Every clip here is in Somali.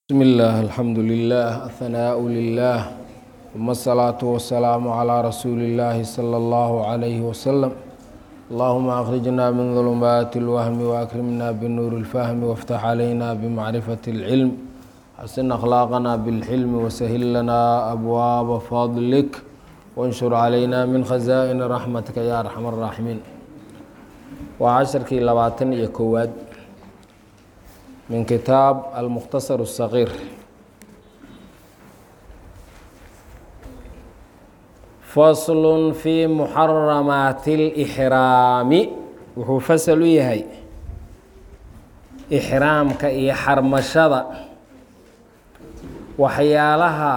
بسم الله الحمد لله الثناء لله ثم الصلاة والسلام على رسول الله صلى الله عليه وسلم اللهم أخرجنا من ظلمات الوهم وأكرمنا بنور الفهم وافتح علينا بمعرفة العلم حسن أخلاقنا بالحلم وسهل لنا أبواب فضلك وانشر علينا من خزائن رحمتك يا أرحم الراحمين وعشركي لباتن يكواد من كتاب المختصر الصغير فصل في محرمات الإحرام wuxuu fasal u yahay ixraamka iyo xarmashada waxyaalaha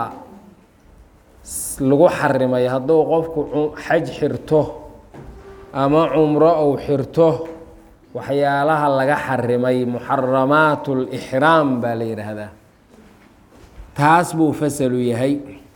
lagu xarimay hadduu qofku xaj xirto ama cumro ou xirto waxyaalaha laga xarimay muxaramaat lixraam baa la yidhaahdaa taas buu fasalu yahay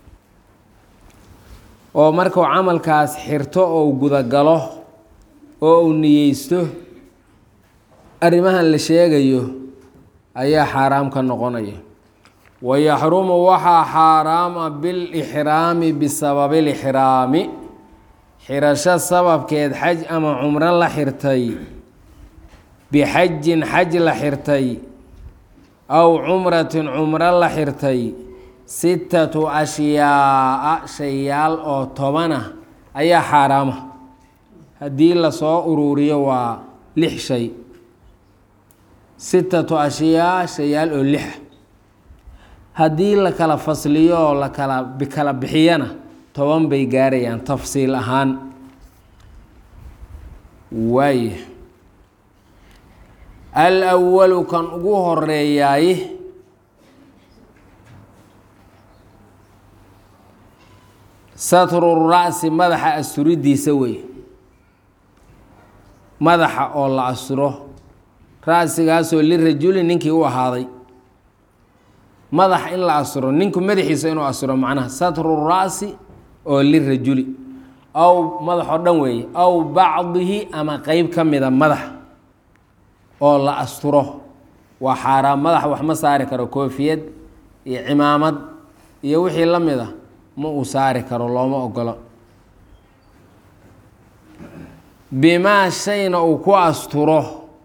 oo markuu camalkaas xirto ou gudagalo oo uu niyeysto arrimahan la sheegayo ayaa xaaraam ka noqonaya wayaxrumu waxaa xaaraama bilixraami bisababi lixraami xirasho sababkeed xaj ama cumro la xirtay bixajin xaj la xirtay aw cumratin cumro la xirtay sittatu ashyaaa shayaal oo tobana ayaa xaaraama haddii lasoo uruuriyo waa lix shay sittatu ashyaa shayaal oo lixa haddii la kala fasliyo oo lakala kala bixiyana toban bay gaarayaan tafsiil ahaan waaya alwalu kan ugu horeeyaay satru ra'si madaxa asturidiisa wey madaxa oo la asturo ra'sigaasoo lirajuli ninkii u ahaaday madax in la asturo ninku madaxiisa inuu asturo macnaha satru ra'si oo lirajuli aw madax oo dhan weeye aw bacdihi ama qeyb ka mida madax oo la asturo waa xaaraam madaxa wax ma saari karo koofiyad iyo cimaamad iyo wixii la mid a ma uu saari karo looma ogolo bimaa shayna uu ku asturo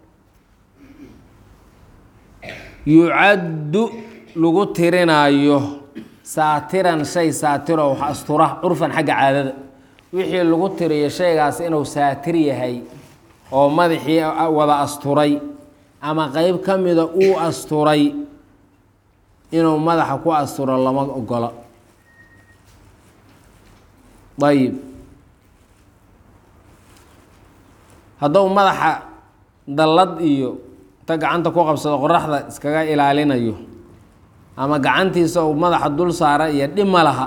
yucaddu lagu tirinaayo saatiran shay saatiro wax astura curfan xagga caadada wixii lagu tiriyo shaygaas inuu saatir yahay oo madaxii wada asturay ama qeyb ka mida uu asturay inuu madaxa ku asturo lama ogola ayib hadduu madaxa dallad iyo inta gacanta ku qabsado qoraxda iskaga ilaalinayo ama gacantiisa uu madaxa dul saara iyo dhima laha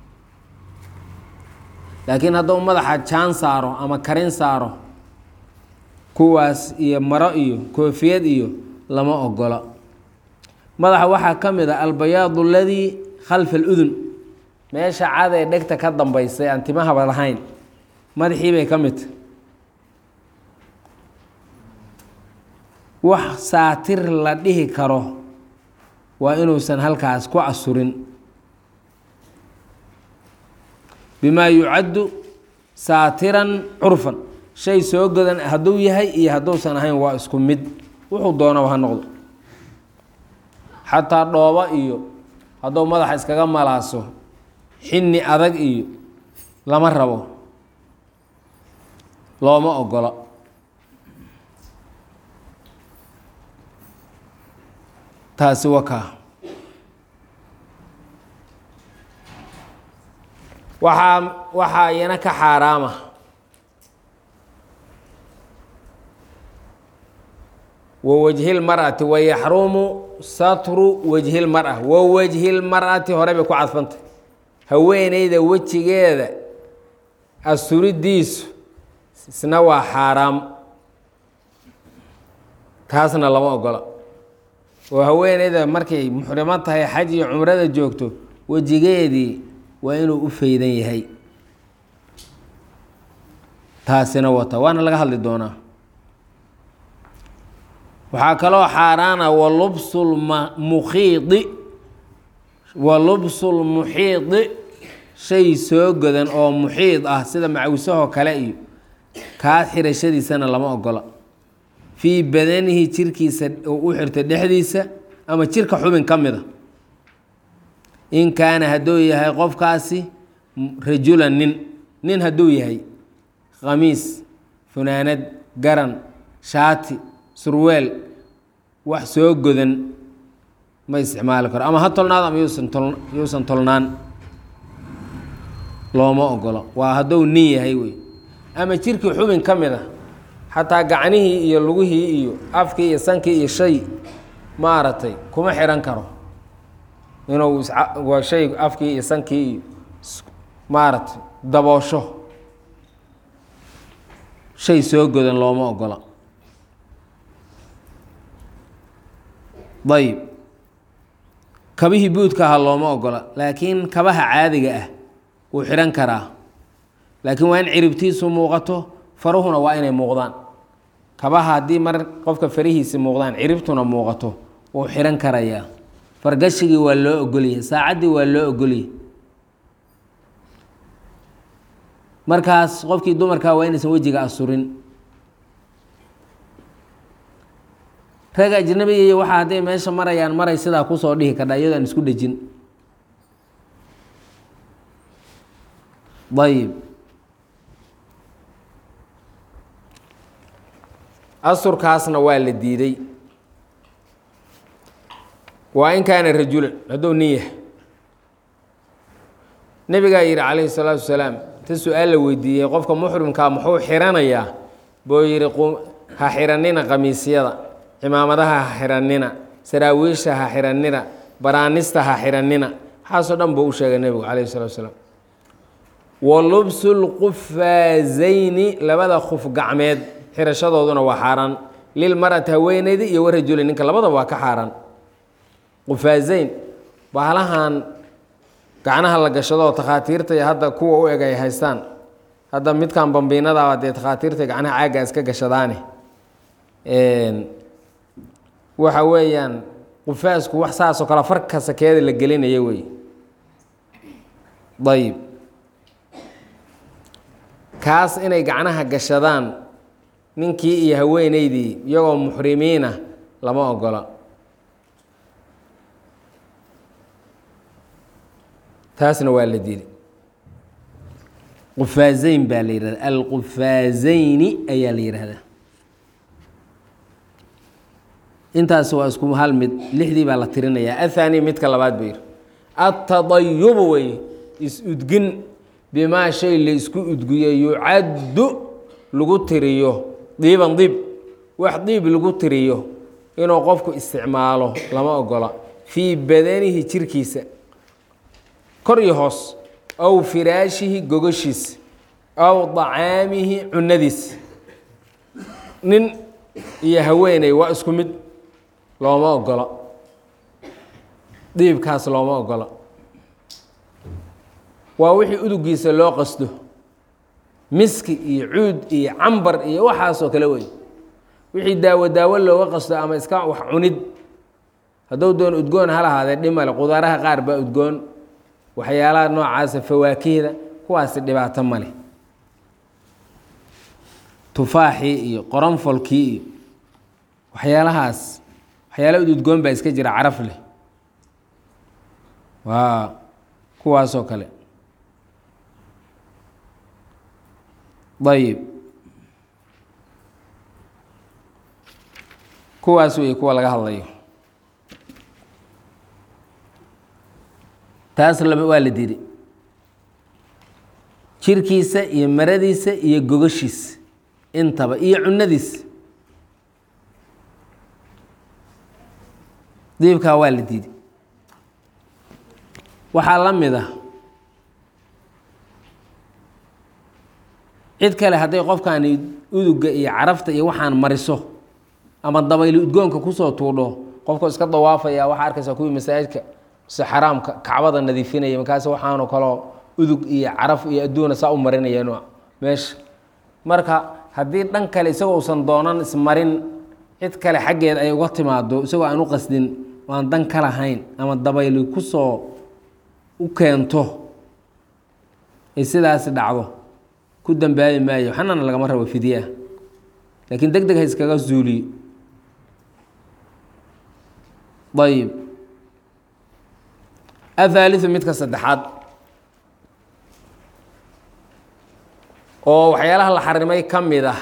laakiin hadduu madaxa jaan saaro ama karin saaro kuwaas iyo maro iyo koofiyad iyo lama ogola madaxa waxaa ka mid a albayaadu aladii khalfa aludun meesha cad ee dhegta ka dambaysay aan timahaba lahayn madaxii bay ka midta wax saatir la dhihi karo waa inuusan halkaas ku asurin bimaa yucaddu saatiran curfan shay soo godan hadduu yahay iyo hadduusan ahayn waa isku mid wuxuu doonaba ha noqdo xataa dhoobo iyo hadduu madaxa iskaga malaaso xinni adag iyo lama rabo looma ogola taasi wakaa waxaa waxaa iyana ka xaaraama wa wajhi lmar'ati wayaxrumu satru wajhi lmar'a wa wajhi lmar'ati hore bay ku cadfantay haweeneyda wejigeeda asturidiisu isna waa xaaraam taasna lama ogola oo haweeneyda markay muxrimo tahay xaj iyo cumrada joogto wejigeedii waa inuu u faydan yahay taasina wata waana laga hadli doonaa waxaa kaloo xaaraana wa lubsulmukhiidi wa lubsulmuxiidi shay soo godan oo muxiid ah sida macwisahoo kale iyo kaa xirashadiisana lama ogola fii badanihi jirkiisa u xirta dhexdiisa ama jirka xubin ka mida in kaana hadduu yahay qofkaasi rajulan nin nin hadduu yahay khamiis funaanad garan shaati surweel wax soo godan ma isticmaali karo ama ha tolnaado ama yuusan tol yuusan tolnaan looma ogolo waa hadduu nin yahay wey ama jirkii xubin ka mid a xataa gacnihii iyo lugihii iyo afkii iyo sankii iyo shay maaragtay kuma xihan karo inuu waa shay afkii iyo sankii iyo maaragtay daboosho shay soo godan looma ogola ayib kabihii buudka aha looma ogola laakiin kabaha caadiga ah wuu xidhan karaa laakiin waa in ciribtiisu muuqato faruhuna waa inay muuqdaan kabaha haddii mar qofka farihiisi muuqdaan ciribtuna muuqato wuu xidhan karayaa fargashigii waa loo ogoliyay saacaddii waa loo ogoliyay markaas qofkii dumarkaa waa inaysan wejiga asurin rag ajnabiga iyo waxaa hadday meesha marayaan maray sidaa kusoo dhihi kardha iyadoo aan isku dhejin ayib asurkaasna waa la diiday waa in kaana rajulan hadduu nin yahay nebigaa yidhi calayhi salaatu wasalaam ta su-aal la weydiiyey qofka muxrimkaa muxuu xiranayaa buu yidhi ha xiranina qamiisyada cimaamadaha ha xiranina saraawiisha ha xiranina baraanista ha xiranina waxaasoo dhan buu u sheegay nebigu calayhi salatu wasalaam wa lubsu lqufaazayni labada khuf gacmeed xirashadooduna waa xaaraan lilmarati haweeneyda iyo warajuli ninka labadaba waa ka xaaraan qufaazayn bahalahan gacnaha la gashadoo takhaatiirta iyo hadda kuwa u eg ay haystaan hadda midkan bambiinadaaba dee takhaatiirta gacnaha caagga iska gashadaane waxa weeyaan qufaasku wax saasoo kale farka sakeeda la gelinaya wey ayib kaas inay gacnaha gashadaan ninkii iyo haweeneydii iyagoo muxrimiina lama ogola taasna waa la dili qufaazeyn baa la yihahda alqufaazeyni ayaa la yihahdaa intaas waa isku hal mid lixdii baa la tirinayaa athani midka labaad buu yihi atadayubu wey is-udgin bimaa shay la isku udgiyo yucaddu lagu tiriyo diiban diib wax diib lagu tiriyo inuu qofku isticmaalo lama ogola fii badanihi jirkiisa kor iyo hoos aw firaashihi gogashiisa aw dacaamihi cunadiisa nin iyo haweeney waa isku mid looma ogola diibkaas looma ogola waa wixii udugiisa loo qasdo miski iyo cuud iyo cambar iyo waxaasoo kale wey wixii daawo daawo looga qasdo ama iska wax cunid hadduu doon udgoon ha lahaadee dhimale qudaaraha qaar baa udgoon waxyaalaha noocaasa fawaakihda kuwaasi dhibaato male tufaaxii iyo qoronfolkii iyo waxyaalahaas waxyaala ududgoon baa iska jira caraf leh waa kuwaasoo kale ayib kuwaas wey kuwa laga hadlayo taas laba waa la diiday jirkiisa iyo maradiisa iyo gogashiisa intaba iyo cunadiisa diibkaa waa la diiday waxaa la mid ah cid kale hadday qofkaani uduga iyo carafta iyo waxaan mariso ama dabayli udgoonka kusoo tuudho qofka iska dawaafaya waxaa arkaysaa kuwii masaajidka se xaraamka kacbada nadiifinaya markaas waxaanoo kaloo udug iyo caraf iyo adduuna saa u marinayeen meesha marka haddii dhan kale isagoo usan doonan ismarin cid kale xaggeed ay uga timaado isagoo aan u qasdin aan dan ka lahayn ama dabayli kusoo u keento ay sidaasi dhacdo ku dambaabi maayo waxnana lagama rabo fidyaa laakiin deg deg ha iskaga zuuliyo ayib athaaliu midka saddexaad oo waxyaalaha la xarimay ka mid ah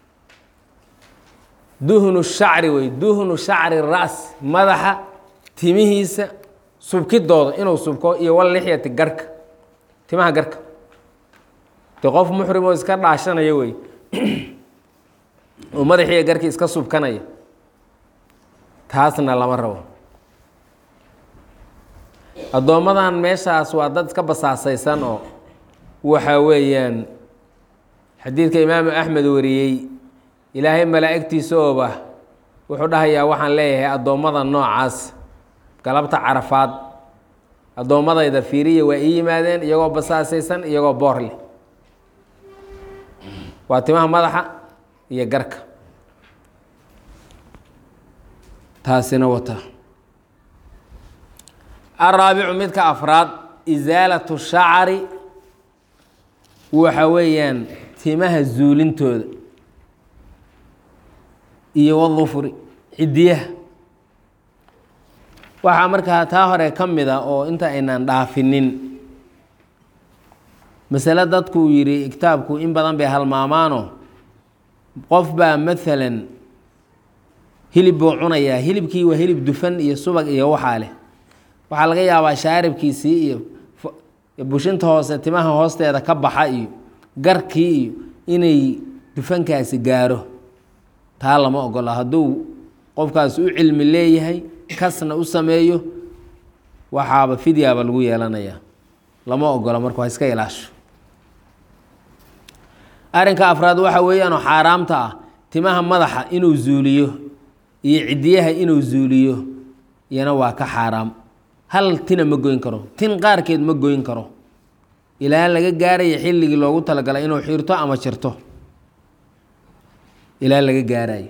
duhnu shacri wey duhnu shacri ras madaxa timihiisa subkidooda inuu subko iyo walixyati garka timaha garka de qof muxrim oo iska dhaashanaya wey oo madaxiiyo garkii iska subkanaya taasna lama rabo addoommadan meeshaas waa dad iska basaasaysan oo waxa weeyaan xadiidka imaamu axmed wariyey ilaahay malaa'igtiisa ooba wuxuu dhahayaa waxaan leeyahay addoommada noocaas galabta carafaad addoommadayda fiiriya waa ii yimaadeen iyagoo basaasaysan iyagoo boor leh waa timaha madaxa iyo garka taasina wata araabicu midka afraad isaalatu shacri waxa weeyaan timaha zuulintooda iyo wadufuri cidiyaha waxaa markaa taa hore ka mid a oo inta aynaan dhaafinin masale dadkuu yidhi kitaabku in badan bay halmaamaano qof baa maalan hilib buu cunayaa hilibkii waa hilib dufan iyo subag iyo waxaa leh waxaa laga yaabaa shaaribkiisii iyo bushinta hoose timaha hoosteeda ka baxa iyo garkii iyo inay dufankaasi gaaro taa lama ogola hadduu qofkaas u cilmi leeyahay kasna u sameeyo waxaaba fidyaaba lagu yeelanayaa lama ogola marka waa iska ilaasho arrinka afraad waxa weeyaanoo xaaraamta ah timaha madaxa inuu zuuliyo iyo cidiyaha inuu zuuliyo iyana waa ka xaaraam hal tina ma goyn karo tin qaarkeed ma goyn karo ilaa laga gaaraya xilligii loogu talagalay inuu xiirto ama jirto ilaa laga gaarayo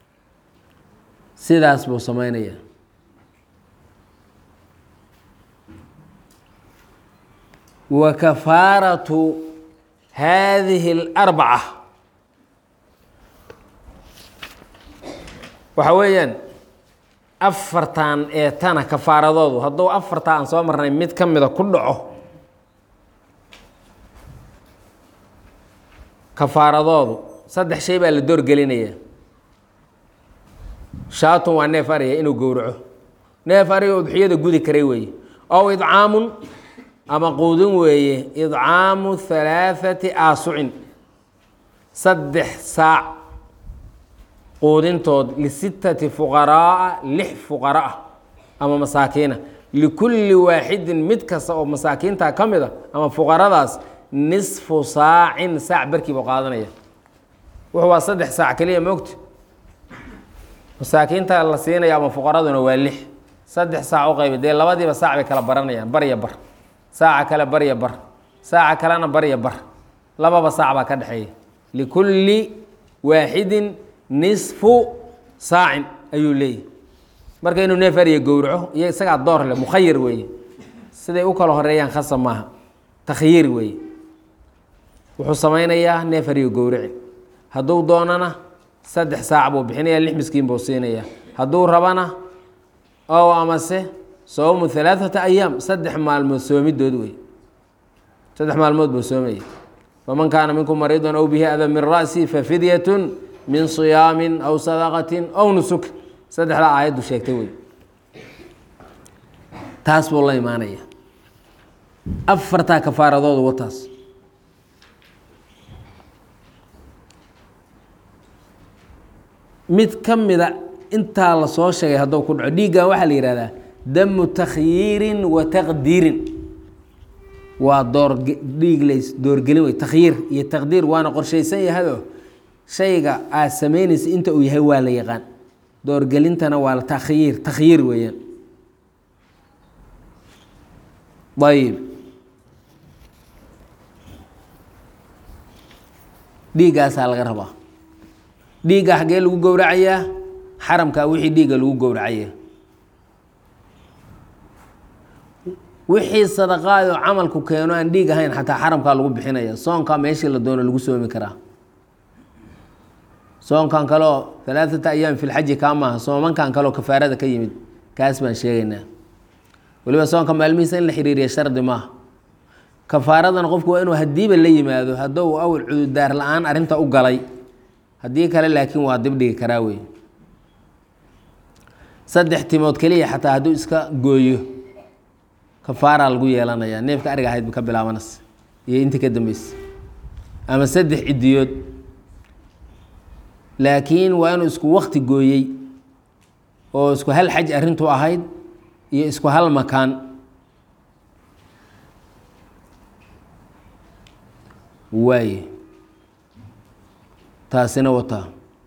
sidaas buu sameynaya wa kafaaratu haadihi اlarbaca waxa weeyaan afartan ee tana kafaaradoodu hadduu afartaa aan soo marnay mid ka mida ku dhaco kafaaradoodu saddex shay baa la doorgelinaya shaatun waa neef ariya inuu gowraco neef ariga udxiyada gudi karay weeye ow idcaamun ama quudin weeye idcaamu halaaثati aasucin saddex saac quudintood lisittati fuqaraaa lix fuqara ah ama masaakiina likulli waaxidin mid kasta oo masaakiinta ka mid a ama fuqaradaas nisfu saacin saac barkii buu qaadanaya wuxuu waa saddex saac keliya moogta masaakiinta la siinaya ama fuqaraduna waa lix saddex saac u qayba dee labadiiba saac bay kala baranayaan barya bar saaca kale barya bar saaca kalena barya bar lababa saac baa ka dhexeeya likulli waaxidin nisfu saacin ayuu leeyahy marka inuu neef ariya gowraco iyo isagaa door leh mukhayir weeye siday u kala horeeyaan khasab maaha takhyiir weeye wuxuu samaynayaa neef ariya gowraci hadduu doonana saddex saac buu bixinaya lix miskiin buu siinaya hadduu rabana ow amase soomu halaaثata ayaam saddex maalmood soomidood wey saddex maalmood buu soomaya faman kaana minkum mariidan aw bihi ada min ra'si fafidyatun min صiyaamin aw sadaqatin aw nusuk saddexdaa aayaddu sheegtay wey taas buu la imaanaya afartaa kafaaradoodu wataas mid ka mida intaa la soo sheegay hadduu ku dhaco dhiiggan waxaa la yihahdaa damu takhyiirin wa taqdiirin waa door dhiig lays doorgelin wey takhyiir iyo taqdiir waana qorshaysan yahado shayga aad samaynaysa inta uu yahay waa la yaqaan doorgelintana waa la takhyiir takhyiir weeyaan ayib dhiiggaasaa laga rabaa dhiigga xaggee lagu gowracayaa xaramkaa wixii dhiigga lagu gowracaya wixii sadaqaadoo camalku keeno aan dhiig ahayn xataa xaramkaa lagu bixinaya soonkaa meeshii la doono lagu soomi karaa soonkan kaleo alaaata ayaam fi lxaji kaa maaha soomankan kaleo kafaarada ka yimid kaas baan sheegaynaa weliba soonka maalmihiisa in la xiriiriya shardi maaha kafaaradana qofku waa inuu hadiiba la yimaado haddou awal cududaar la-aan arrinta u galay haddii kale laakiin waa dibdhigi karaa wey saddex timood keliya xataa hadduu iska gooyo kafaaraa lagu yeelanayaa neefka ariga ahayd ba ka bilaabanas iyo intii ka dambeysa ama saddex cidiyood laakiin waa inuu isku wakti gooyey oo isku hal xaj arrintu ahayd iyo isku hal makaan waaye taasina wataa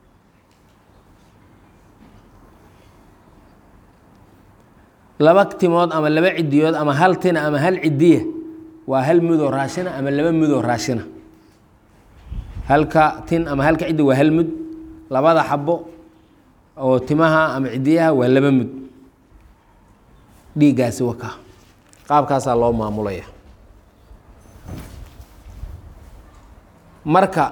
laba timood ama laba cidiyood ama hal tina ama hal cidiya waa hal mudoo raashina ama laba mudoo raashina halka tin ama halka ciddi waa hal mud labada xabo oo timaha ama cidiyaha waa laba mud dhiiggaasi waka qaabkaasaa loo maamulaya marka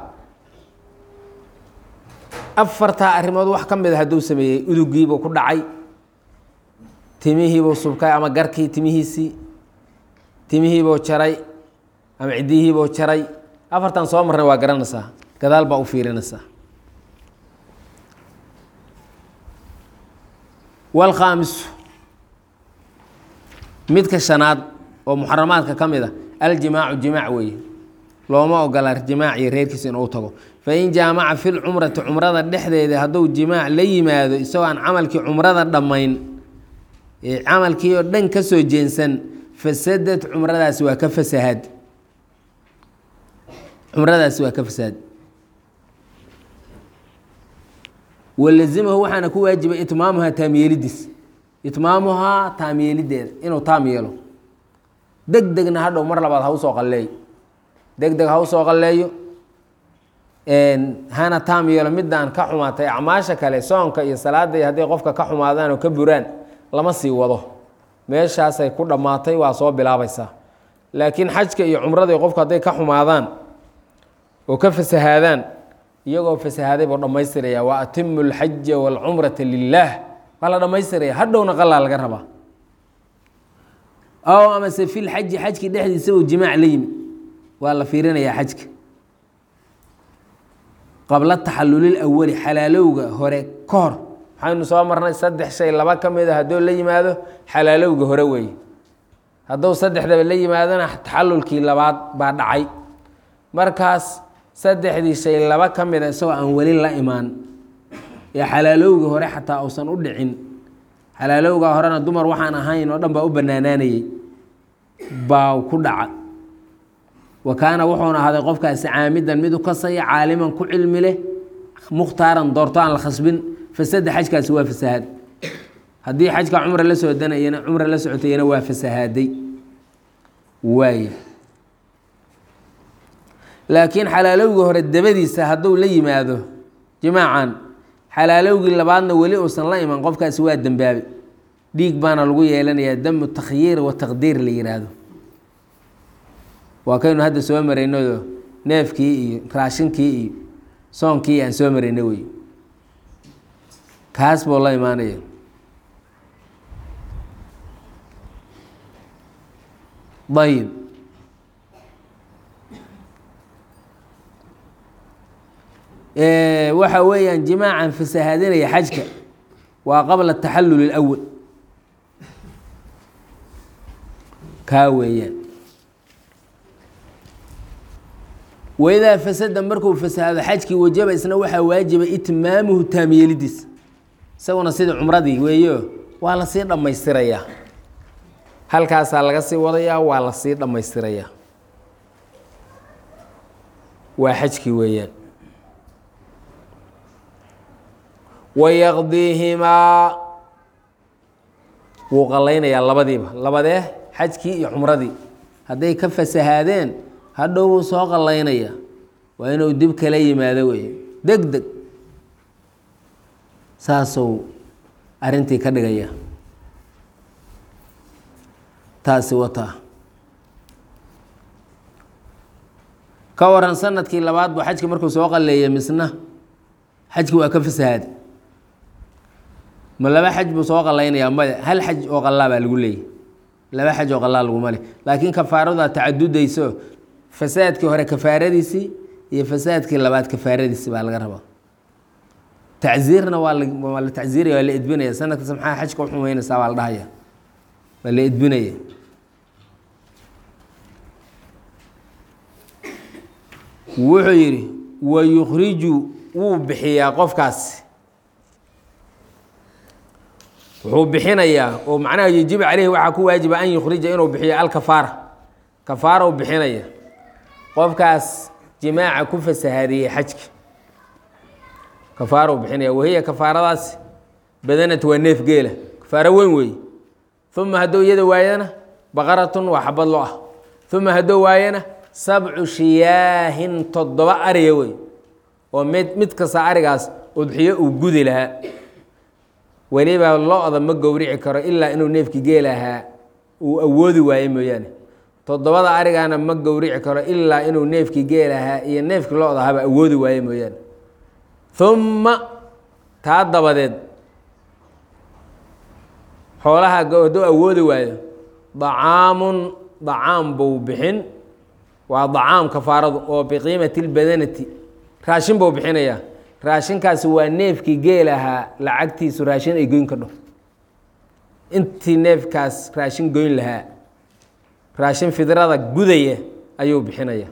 afartaa arrimood wax ka mid a hadduu sameeyey udugiibuu ku dhacay timihiibuu subkay ama garkii timihiisii timihiibuu jaray ama cidiyihiibuu jaray afartan soo marnay waa garanaysaa gadaal baa u fiirinaysaa wاlkhaamisu midka shanaad oo muxaramaadka ka mid a aljimaacu jimaac weeye looma ogola jimaac iyo reerkiisa inuu tago fain jaamaca fi lcumrati cumrada dhexdeeda hadduu jimaac la yimaado isagoo aan camalkii cumrada dhammayn ee camalkii oo dhan ka soo jeensan fasadad cumradaasi waa ka fasahaad cumradaasi waa ka fasahaad walazimahu waxaana ku waajibay itmaamuhaa taamyeelidiis itmaamuhaa taamyeelideeda inuu taam yeelo deg degna hadhow mar labaad ha usoo qalleeyo deg deg ha usoo qalleeyo hana taam yeelo midaan ka xumaatay acmaasha kale soonka iyo salaada iyo hadday qofka ka xumaadaan oo ka buraan lama sii wado meeshaasay ku dhammaatay waa soo bilaabaysaa laakiin xajka iyo cumrada qofku hadday ka xumaadaan oo ka fasahaadaan iyagoo fasahaaday buu dhammaystiraya wa atimu lxaja waalcumrata lilaah waa la dhammaystiraya hadhowna qalaa laga rabaa aw amase fi lxaji xajkii dhexdiisa uu jimaac la yimi waa la fiirinayaa xajka qabla taxalulil awali xalaalowga hore ka hor waxaynu soo marnay saddex shay laba ka mid a hadduu la yimaado xalaalowga hore weeye hadduu saddexdaba la yimaadona taxalulkii labaad baa dhacay markaas saddexdii shay laba ka mid a isagoo aan weli la imaan ee xalaalowga hore xataa uusan u dhicin xalaalowga horena dumar waxaan ahayn oo dhan baa u banaanaanayey baa ku dhaca wa kaana wuxuuna ahaaday qofkaasi caamidan mid u kasaya caaliman ku cilmi leh mukhtaaran doorto aan la khasbin fasada xajkaasi waa fasahaad haddii xajka cumra la soodanayana cumra la socotayana waa fasahaaday waay laakiin xalaalowgii hore dabadiisa hadduu la yimaado jimaacan xalaalowgii labaadna weli uusan la iman qofkaasi waa dembaabe dhiig baana lagu yeelanayaa damu takhyiir wa taqdiir la yihaahdo waa kaynu hadda soo maraynado neefkii iyo raashinkii iyo soonkii aan soo marayna wey kaas buu la imaanaya ayib waxa weeyaan jimaacan fasahaadinaya xajka waa qabla taxalul اlأwal kaa weeyaan waidaa fasada markuu fasahaado xajkii wajaba isna waxaa waajiba itmaamuhu taamyeelidiis isaguna sidii cumradii weeyo waa lasii dhammaystirayaa halkaasaa laga sii wadayaa waa lasii dhammaystirayaa waa xajkii weeyaan wayaqdiihimaa wuu qallaynayaa labadiiba labadee xajkii iyo cumradii hadday ka fasahaadeen hadhow wuu soo qallaynayaa waa inuu dib kala yimaado wey deg deg saasuu arrintii ka dhigaya taasi wataa ka waran sanadkii labaad buu xajki markuu soo qaleeyay misna xajki waa ka fasahaada ma laba xaj buu soo qalaynayaa maya hal xaj oo qalaa baa lagu leeyay laba xaj oo qalaa laguma leh laakiin kafaarada tacadudayso fasaadkii hore kafaaradiisii iyo fasaadkii labaad kafaaradiisii baa laga rabaa tacziirna waa waa la tacziiraya waa la edbinaya sanadkas maxaa xajka uxumeynaysaa baa la dhahaya waa la edbinaya wuxuu yidhi wa yukhriju wuu bixiyaa qofkaasi wuxuu bixinayaa oo macnaha yajibu caleyhi waxaa ku waajiba an yukhrija inuu bixiyo alkafaara kafaara u bixinaya qofkaas jimaaca ku fasahaadiyey xajka kafaara u bixinaya wahiya kafaaradaasi badanat waa neef geela kafaaro weyn weeye uma hadduu iyada waayana baqaratun waa xabad lo ah uma hadduu waayana sabcu shiyaahin toddoba ariya wey oo mid mid kasta arigaas udxiyo uu gudi lahaa weliba lo-da ma gowrici karo ilaa inuu neefki geelahaa uu awoodi waayo mooyaane toddobada arigaana ma gowrici karo ilaa inuu neefki geelahaa iyo neefki lo-da haba awoodi waayo mooyaane uma taa dabadeed xoolaha hadduu awoodi waayo dacaamun dacaam buu bixin waa dacaam kafaaradu oo biqiimati lbadanati raashin buu bixinayaa raashinkaasi waa neefkii geelahaa lacagtiisu raashin ay goyn kadho intii neefkaas raashin goyn lahaa raashin fidrada gudaya ayuu bixinaya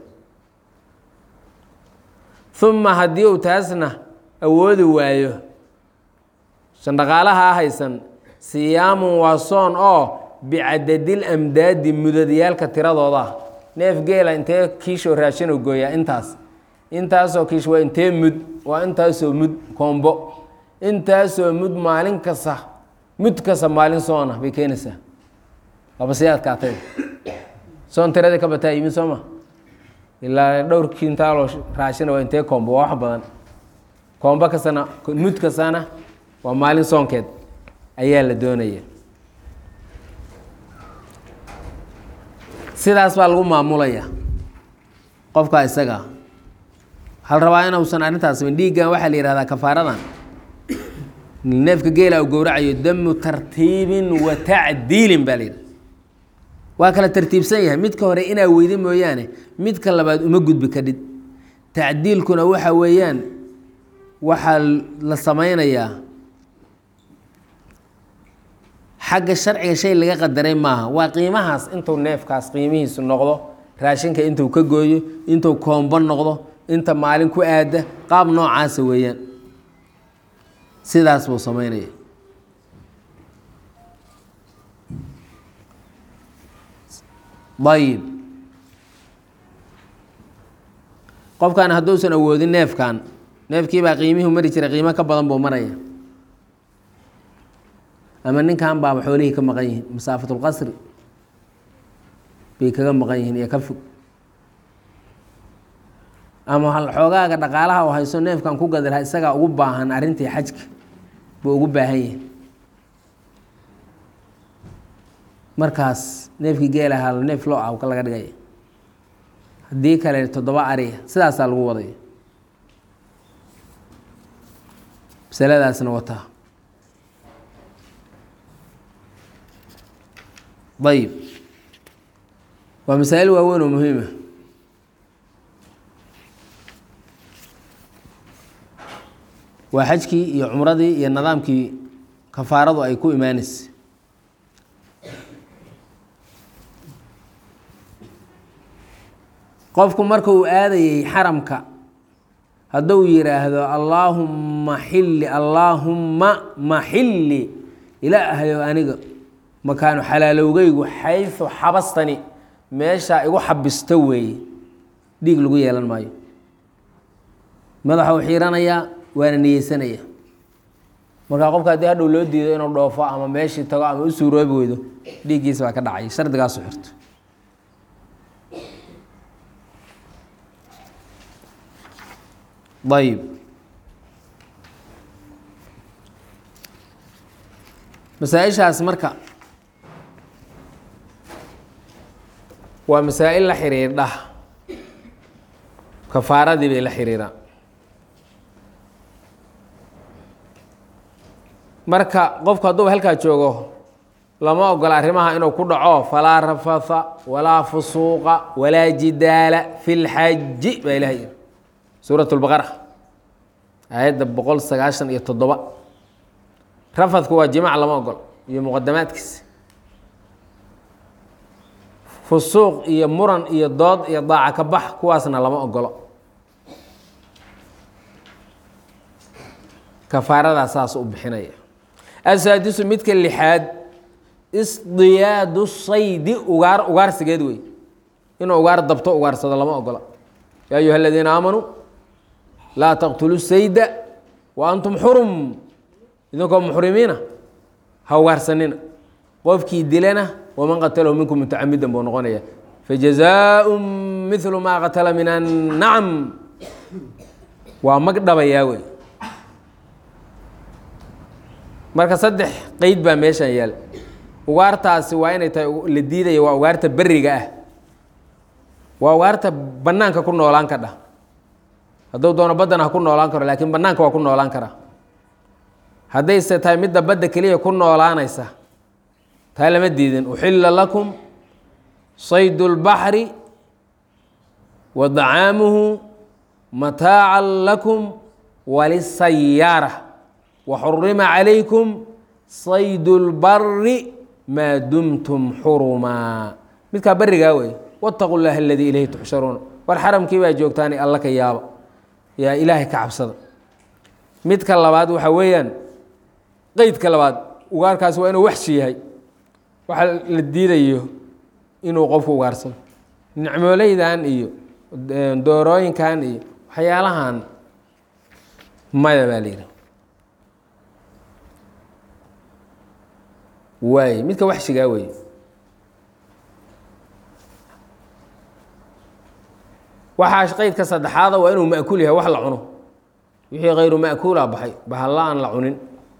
uma haddii uu taasna awoodi waayo shandhaqaalaha haysan siyaamun waa soon oo bicadadil amdaadi mudadyaalka tiradooda neef geela intee kiishoo raashin u gooyaa intaas intaasoo kiish waa intee mud waa intaasoo mud koombo intaasoo mud maalin kasta mud kasta maalin soona bay keenaysaa laba si adkaatay soon tiradii ka bataa yimid soo ma ilaa dhowr kiintaaloo raashina waa intee koombo waa wax badan koombo kastana mud kastana waa maalin soonkeed ayaa la doonaya sidaas baa lagu maamulaya qofka isaga waxaa la rabaa inuusan arrintaas sameyn dhiiggan waxaa la yihahdaa kafaaradan neefka geela u gowracayo damu tartiibin wa tacdiilin baa la yidhaha waa kala tartiibsan yahay midka hore inaa weyda mooyaane midka labaad uma gudbi kadhid tacdiilkuna waxa weeyaan waxaa la sameynayaa xagga sharciga shay laga qadaray maaha waa qiimahaas intuu neefkaas qiimihiisu noqdo raashinka intuu ka gooyo intuu koombo noqdo inta maalin ku aada qaab noocaasa weeyaan sidaas buu sameynaya ayib qofkan hadduusan awoodin neefkan neefkii baa qiimihii mari jiray qiimo ka badan buu maraya ama ninkan baaba xoolihii ka maqan yihiin masaafatulqasri bay kaga maqan yihiin iyo ka fog ama xoogaaga dhaqaalaha oo hayso neefkan ku gadi lahaa isagaa ugu baahan arrintii xajka buu ugu baahan yahay markaas neefkii geelahaa neef loo ah laga dhigaya haddii kale toddoba ariya sidaasaa lagu wadaya masaladaasna wataa ayib waa masaa'il waaweyn oo muhiima waa xajkii iyo cumradii iyo nidaamkii kafaaradu ay ku imaanaysa qofku marka uu aadayey xaramka hadduu yidhaahdo allaahumma xilli allaahumma maxilli ilaahayo aniga makaanu xalaalowgeygu xaysu xabastani meeshaa igu xabisto weeye dhiig lagu yeelan maayo madaxa u xiiranayaa waana niyeysanaya markaa qofka haddii hadhow loo diido inuu dhoofo ama meeshii tago ama u suuroobi weydo dhiiggiisa baa ka dhacay shardigaasu xirto ayib masaa-ishaas marka waa masaa-il la xiriirdha kafaaradii bay la xiriiraan marka qofku hadduuba halkaa joogo lama ogola arrimaha inuu ku dhaco falaa rafatha walaa fusuuqa walaa jidaala fi lxaji baa ilaha yiri suurat lbaqara aayadda boqol sagaashan iyo toddoba rafadku waa jimac lama ogolo iyo muqadamaadkiisa fusuuq iyo muran iyo dood iyo daaca ka bax kuwaasna lama ogolo kafaaradaa saas u bixinaya asaadisu midka lixaad isdiyaadu saydi ugaar ugaarsigeed wey inuu ugaar dabto ugaarsado lama ogola yaa ayuha aladiina aamanuu laa taqtulu sayda wa antum xurum idinkoo muxrimiina ha ugaarsanina qofkii dilana waman qatalahu minkum mutacamidan buu noqonaya fajazaaءu mithlu maa qatala min annacam waa mag dhabayaa wey marka saddex qeyd baa meeshan yaal ugaartaasi waa inay tahay la diidaya waa ugaarta beriga ah waa ugaarta banaanka ku noolaan kadha hadduu doono baddana ha ku noolaan karo laakiin banaanka waa ku noolaan karaa haddayse tahay midda badda keliya ku noolaanaysa taa lama diidin uxila lakum saydu اlbaxri wa dacaamuhu mataaca lakum walisayaara waxurima calaykum saydu اlbari maa dumtum xurumaa midkaa berigaa wey wاtaqu llaha aladii ilayhi tuxsharuuna war xaramkii baa joogtaani alla ka yaaba yaa ilaahay ka cabsada midka labaad waxaa weeyaan qeydka labaad ugaarkaasi waa inuu waxshi yahay waxa la diidayo inuu qofku ugaarsado nicmooleydan iyo doorooyinkan iyo waxyaalahan maya baa la yidhi waay midka waxshigaa wey waxaa qeydka saddexaada waa inuu ma'kuul yahay wax la cuno wixii kayru ma'kuula baxay bahalla aan la cunin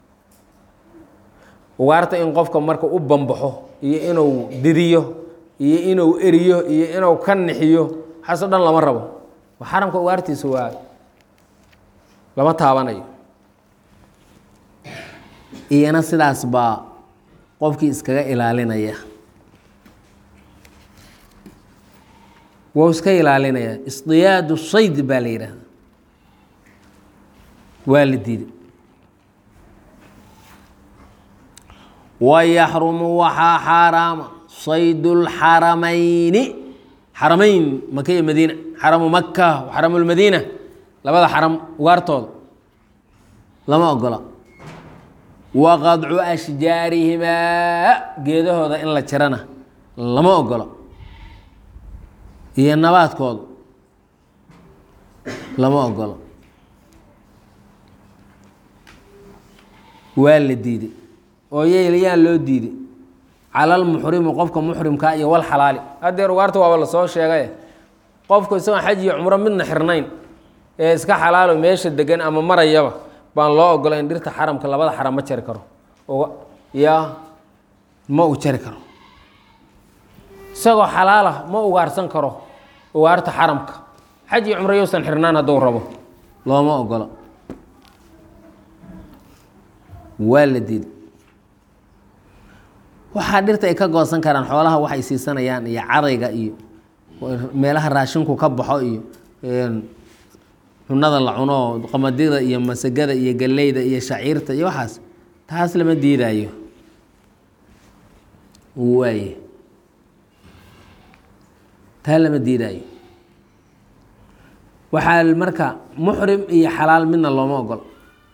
ugaarta in qofka marka u bambaxo iyo inuu diriyo iyo inuu eriyo iyo inuu ka nixiyo waxaaso dhan lama rabo xaramka ugaartiisa waa lama taabanayo iyana sidaas baa qofkii iskaga ilaalinaya wou iska ilaalinaya isdiyaadu sayd baa la yidhaahda waa la diiday wayaxrumu waxaa xaaraama saydu lxaramayni xaramayn maka iyo madiina xaramu maka xaramu lmadiina labada xaram ugaartooda lama ogola wa qadcu ashjaarihimaa geedahooda in la jarana lama ogola iyo nabaadkooda lama ogola waa la diiday oo yeylayaan loo diiday calalmuxrimi qofka muxrimkaa iyo wal xalaali haddeer ugaarta waaba lasoo sheegay qofku isagoon xaj iyo cumro midna xirnayn ee iska xalaalo meesha degan ama marayaba baan loo ogola in dhirta xaramka labada xaram ma jari karo ya ma uu jari karo isagoo xalaala ma ugaarsan karo ugaarta xaramka xaj iyo cumro yousan xirnaan hadduu rabo looma ogola waa la diiday waxaa dhirta ay ka goosan karaan xoolaha waxay siisanayaan iyo cadayga iyo meelaha raashinku ka baxo iyo cunada la cuno qamadida iyo masagada iyo galleyda iyo shaciirta iyo waxaas taas lama diidaayo waaye taa lama diidaayo waxaa marka muxrim iyo xalaal midna looma ogola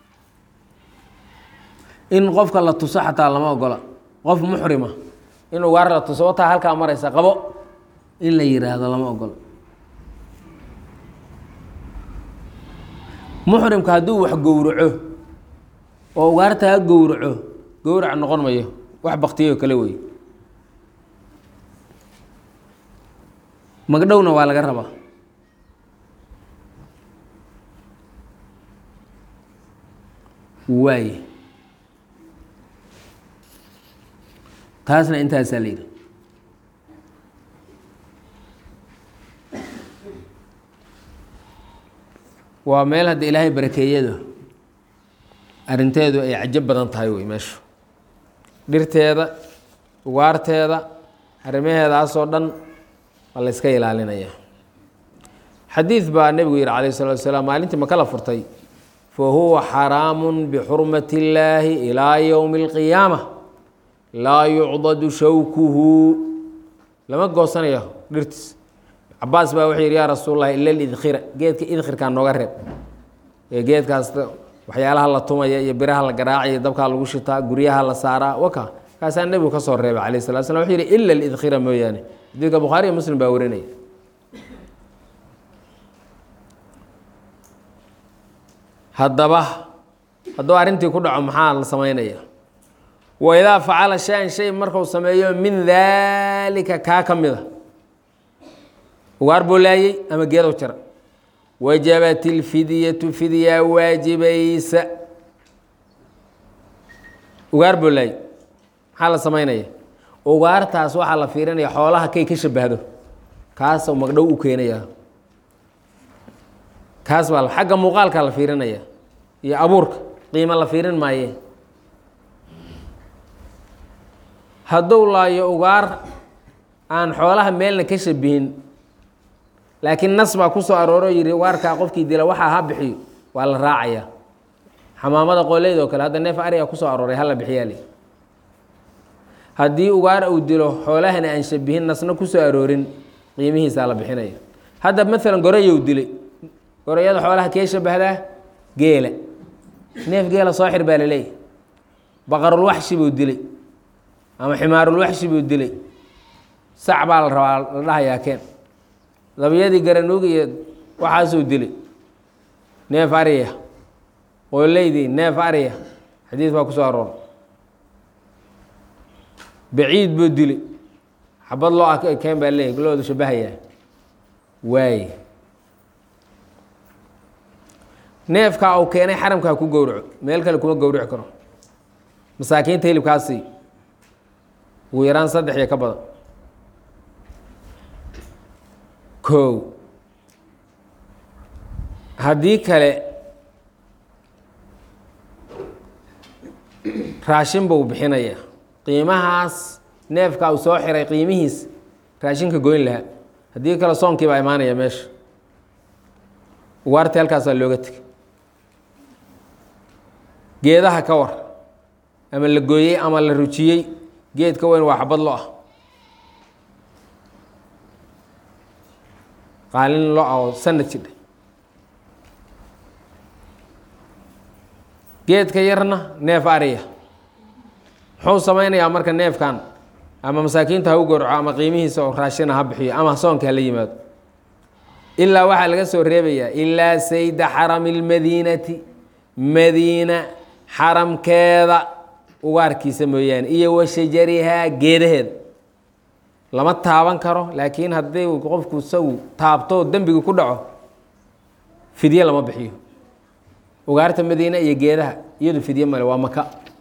in qofka la tuso xataa lama ogola qof muxrima in ugaar la tuso wataa halkaa maraysa qabo in la yiraahdo lama ogola muxrimka hadduu wax gowraco oo ugaarta ha gowraco gowrac noqon mayo wax baktiyo kale wey magdhowna waa laga rabaa waaye taasna intaasaa la yidhi waa meel hadda ilaahay barakeeyado arrinteedu ay cajo badan tahay wey meeshu dhirteeda ugaarteeda arrimaheedaasoo dhan waa la yska ilaalinaya xadiid baa nebigu yihi calayh salatu wasalaam maalintii maka la furtay fa huwa xaraamu bixurmati illaahi ilaa yowmi alqiyaama laa yucdadu shawkuhu lama goosanayo dhirtiis cabaas baa wuxuu yidhi yaa rasuul lahi ila lidkhira geedka idkhirkaa nooga reeb ee geedkaas waxyaalaha la tumaya iyo biraha la garaacaya dabkaa lagu shitaa guryaha la saaraa waka kaasaa nebigu ka soo reebay calayh salatu slam wuxuu yidhi ila lidkhira mooyaane xadiidka bukhaari iyo muslim baa warinaya haddaba hadduu arrintii ku dhaco maxaa la samaynaya waidaa facala shay-an shay marku sameeyo min daalika kaa ka mida ugaar buu laayey ama geedow jara wajabat ilfidyatu fidyaa waajibaysa ugaar buu laayey maxaa la samaynaya ugaartaas waxaa la fiirinaya xoolaha kay ka shabahdo kaasuu magdhow u keenaya kaas baa xagga muuqaalka la fiirinaya iyo abuurka qiimo la fiirin maaye hadduu laayo ugaar aan xoolaha meelna ka shabihin laakiin nas baa ku soo arooro yihi ugaarkaa qofkii dila waxaa ha bixiyo waa la raacaya xamaamada qoleyd oo kale hadda neef ariga kusoo arooray hala bixiyaale haddii ugaar uu dilo xoolahana aan shabihin nasna kusoo aroorin qiimihiisaa la bixinaya hadda maalan gorayow dilay gorayada xoolaha kee shabahdaa geela neef geela soo xir baa laleeyahy baqarulwaxshi buu dilay ama ximaarulwaxshi buu dilay sac baa la rabaa la dhahayaa keen dabiyadii garanuug iyo waxaasuu dilay neef ariya qooleydii neef ariya xadiid baa ku soo aroora baciid buu dilay xabad loo a keen baa leeyahy loodu shabahayaa waaye neefkaa uu keenay xaramkaa ku gowraco meel kale kuma gowrici karo masaakiinta hilibkaasi ugu yaraan saddex iyo ka badan kow haddii kale raashin buu bixinaya qiimahaas neefka uu soo xiray qiimihiis raashinka goyn lahaa haddii kale soonkii baa imaanaya meesha ugaartii halkaasaa looga tegay geedaha ka war ama la gooyey ama la rujiyey geedka weyn waa xabad lo ah qaalin lo ah oo sanad jidha geedka yarna neef ariya muxuu samaynayaa marka neefkan ama masaakiinta ha u gorco ama qiimihiisa oo raashina ha bixiyo ama soonka hala yimaado ilaa waxaa laga soo reebayaa ilaa sayda xarami اlmadiinati madiina xaramkeeda ugaarkiisa mooyaane iyo wa shajarihaa geedaheeda lama taaban karo laakiin haddii qofku isagu taabto dembiga ku dhaco fidye lama bixiyo ugaarta madiine iyo geedaha iyadu fidye male waa maka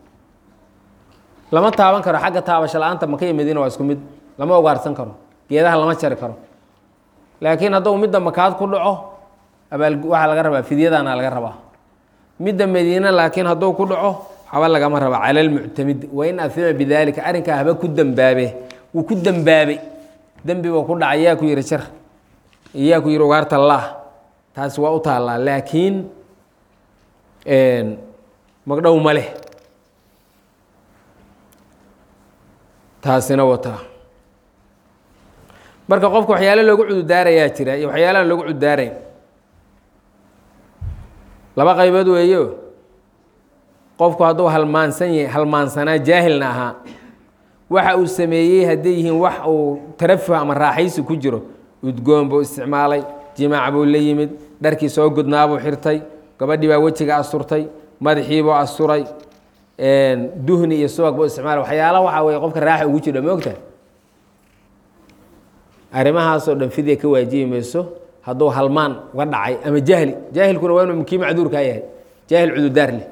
lama taaban karo xagga taabasho la-aanta maka iyo madiina waa isku mid lama ugaarsan karo geedaha lama jari karo laakiin hadduu midda makaad ku dhaco abaal waxaa laga rabaa fidyadaana laga rabaa midda madiine laakiin hadduu ku dhaco haba lagama raba cala lmuctamid wain afima bidaalika arrinkaa haba ku dembaabe wuu ku dembaabay dembi buu ku dhacay yaa ku yihi jar yaa ku yihi ugaarta lah taasi waa u taallaa laakiin magdhow ma leh taasina wataa marka qofka waxyaalo loogu cududaarayaa jira iyo waxyaalahan loogu cududaarayn laba qaybood weeyo qofku hadduu halmaansan yahay halmaansanaa jaahilna ahaa waxa uu sameeyey hadday yihiin wax uu tarafuh ama raaxaysi ku jiro udgoon buu isticmaalay jimaac buu la yimid dharkii soo gudnaabuu xirtay gabadhii baa wejiga asturtay madaxiibuu asturay duhni iyo subag buu isticmaalay waxyaala waxaa weye qofka raaxa ugu jiro moogta arrimahaasoo dhan fidya ka waajibi mayso hadduu halmaan uga dhacay ama jahli jaahilkuna waa inuu kii macduurkaa yahay jaahil cududaar leh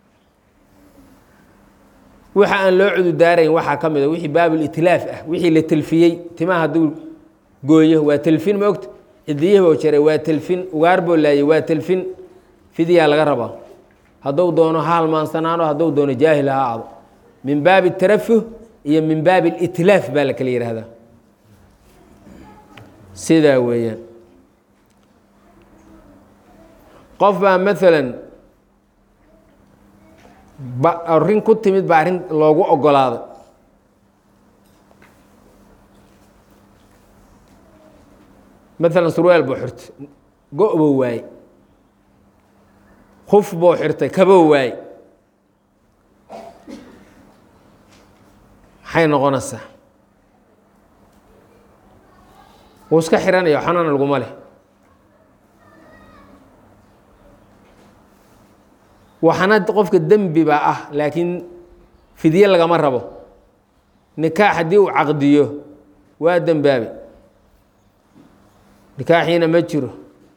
waxa aan loo cududaarayn waxaa ka mid a wixii baabulitlaaf ah wixii la telfiyey timaha hadduu gooyo waa telfin moogta cidiyihii buu jaray waa telfin ugaar buu laayay waa telfin fidyaa laga rabaa hadduu doono ha halmaansanaano hadduu doono jaahil ha aado min baabi tarafuh iyo min baabi litlaaf baa la kala yidhaahdaa sidaa weeyaan qof baa maalan ba arrin ku timid baa arrin loogu ogolaaday maalan surwaal buu xirtay go- buu waayey kuf buu xirtay kabou waayey maxay noqonaysaa wuu iska xihanaya xanana laguma leh waxana qofka dembi baa ah laakiin fidye lagama rabo nikaax haddii uu caqdiyo waa dembaabe nikaaxiina ma jiro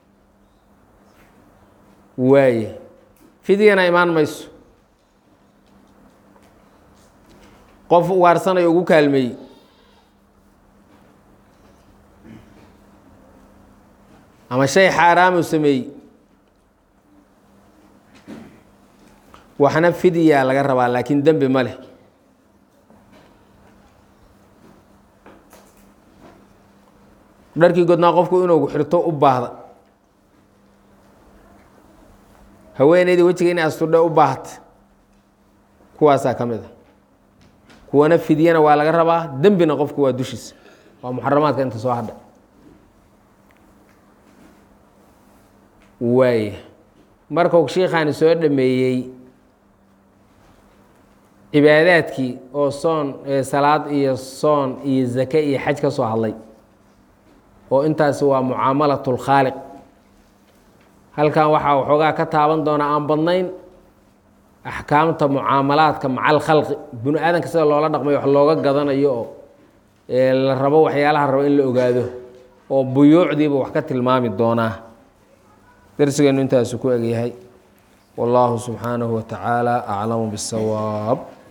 waaye fidyana imaan mayso qof waarsanayo ugu kaalmeeyey ama shay xaaraamu sameeyey waxna fidyaa laga rabaa laakiin dembi ma leh dharkii godnaa qofku inuu xirto u baahda haweeneydii wejiga inay asturdhe u baahata kuwaasaa ka mid a kuwana fidyana waa laga rabaa dembina qofku waa dushiisa waa muxaramaadka inta soo hadha waaya markuu shiikhaani soo dhameeyey cibaadaadkii oo soon salaad iyo soon iyo zake iyo xaj ka soo hadlay oo intaasi waa mucaamalat اlkhaaliq halkan waxaa waxoogaa ka taaban doonaa aan badnayn axkaamta mucaamalaadka maca alkhalqi binu aadanka sida loola dhaqmayo wax looga gadanayo oo la rabo waxyaalaha rabo in la ogaado oo buyuucdiiba wax ka tilmaami doonaa darsigeenu intaasu ku egyahay wallaahu subxaanahu wa tacaala aclamu biاsawaab